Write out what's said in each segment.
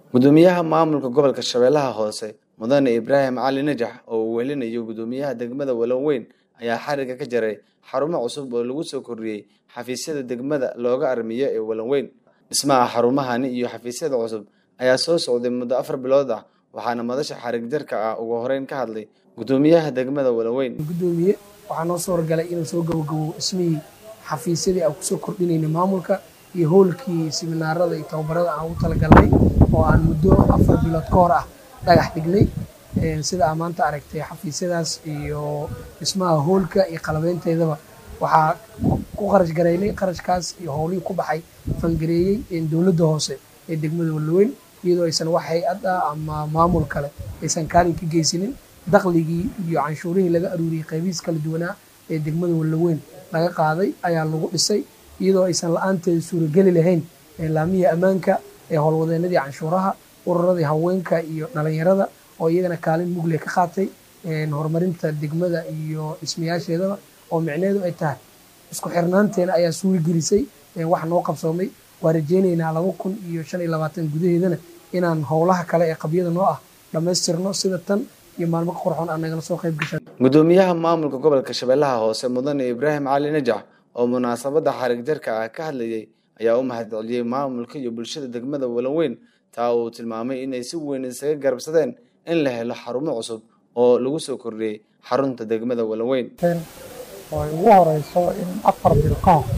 gudoomiyaha maamulka gobolka shabeellaha hoose mudane ibraahim cali najax oo uu welinayo gudoomiyaha degmada walanweyn ayaa xariga ka jaray xarumo cusub oo lagu soo kordhiyey xafiisyada degmada looga armiyo ee walanweyn dhismaha xarumahani iyo xafiisyada cusub ayaa soo socday muddo afar bilood ah waxaana madasha xarig jarka ah ugu horeyn ka hadlay gudoomiyaha degmada walanweyn gudoomiye waxaa noo soo horgalay inuu soo gabogabo dhismihii xafiisyadii aan kusoo kordhinayna maamulka iyo hoolkii siminaarada iyo tababarada aan ugu talagalnay oo aan muddo afar bilood ka hor ah dhagax dhignay sida aa maanta aragtay xafiisyadaas iyo dhismaha hoolka iyo qalabeynteedaba waxaa ku qarash garaynay qarashkaas iyo howlihii ku baxay fangareeyey dowladda hoose ee degmada wallaweyn iyadoo aysan wax hay-ad ah ama maamul kale aysan kaalin ka geysanin dakhligii iyo canshuurihii laga aruuriyey qaybihiis kala duwanaa ee degmada wallaweyn laga qaaday ayaa lagu dhisay iyadoo aysan la-aanteeda suurageli lahayn laamihii ammaanka ee howlwadeenadii canshuuraha ururadii haweenka iyo dhalinyarada oo iyagana kaalin mugle ka qaatay horumarinta degmada iyo dhismayaasheedaba oo micneheedu ay tahay isku xirnaanteena ayaa suuri gelisay wax noo qabsoomay waa rajeynaynaa laba kun iyo shan iyo labaatan gudaheedana inaan howlaha kale ee qabyada noo ah dhammaystirno sida tan iyo maalmo qurxoon aan nagala soo qayb gashan gudoomiyaha maamulka gobolka shabeellaha hoose mudane ibraahim cali najax oo munaasabadda xarig jarka ah ka hadlayay ayaa u mahadceliyey maamulka iyo bulshada degmada walanweyn taa uu tilmaamay inay si weyn isaga garabsadeen in la helo xarumo cusub oo lagu soo kordhiyey xarunta degmada walanweyn oo ay ugu horeyso in afar bil ka hor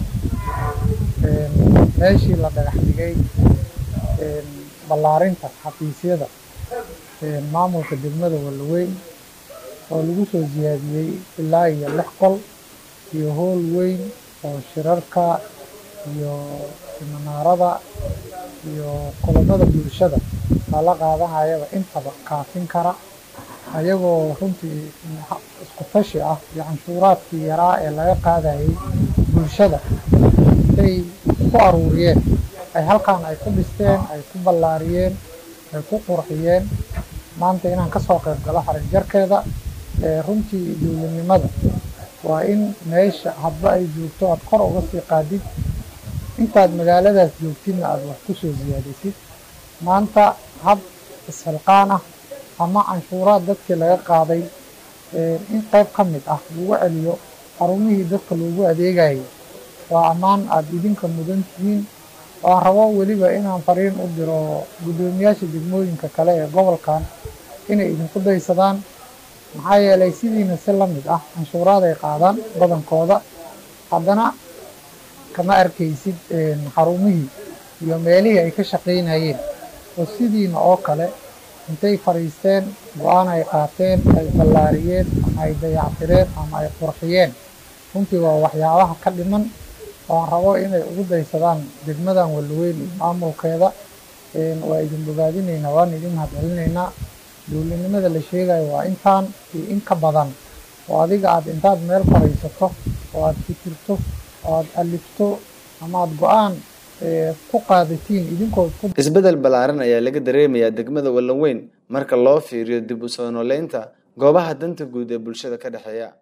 meeshii la dhagax dhigay ballaarinta xafiisyada maamulka degmada wallaweyn oo lagu soo siyaadiyey ilaa iyo lix qol iyo hool weyn oo shirarka iyo siminaarada iyo kulamada bulshada lala qaadanayaba intaba kaafin kara ayagoo runtii isku tashi ah iyo canshuuraadkii yaraa ee laga qaadayay bulshada intay ku aruuriyeen ay halkan ay ku dhisteen ay ku ballaariyeen ay ku qurxiyeen maanta inaan ka soo qayb galo xarig jarkeeda runtii dowladnimada waa in meesha hadba ay joogto aada kor uga sii qaadid intaad magaaladaas joogtidna aada wax ku soo siyaadisid maanta hab isxilqaan ah ama canshuuraad dadkii laga qaaday in qayb ka mid ah lagu celiyo xarumihii dadka loogu adeegayo waa ammaan aada idinka mudan tihiin waan rabo weliba inaan fariin u diro guddoomiyaasha degmooyinka kale ee gobolkan inay idinku daysadaan maxaa yeelay sidiina si la mid ah canshuuraad ay qaadaan badankooda haddana kama arkaysid xarumihii iyo meelihii ay ka shaqaynayeen oo sidiina oo kale intay fadhiisteen go-aan ay qaateen ay ballaariyeen ama ay dayactireen ama ay qurxiyeen runtii waa waxyaabaha ka dhiman oan rabo inay ugu daysadaan degmadan wallaweyn iyo maamulkeeda waa idin bogaadinaynaa waan idin mahadcelinaynaa dowladnimada la sheegayo waa intaan iyo in ka badan oo adiga aada intaad meel fadhiisato oo aada fikirto oo aada alifto ama aada go-aan ku qaadatiin idinkood isbeddel ballaaran ayaa laga dareemayaa degmada walanweyn marka loo fiiriyo dib u soo nooleynta goobaha danta guud ee bulshada ka dhexeeya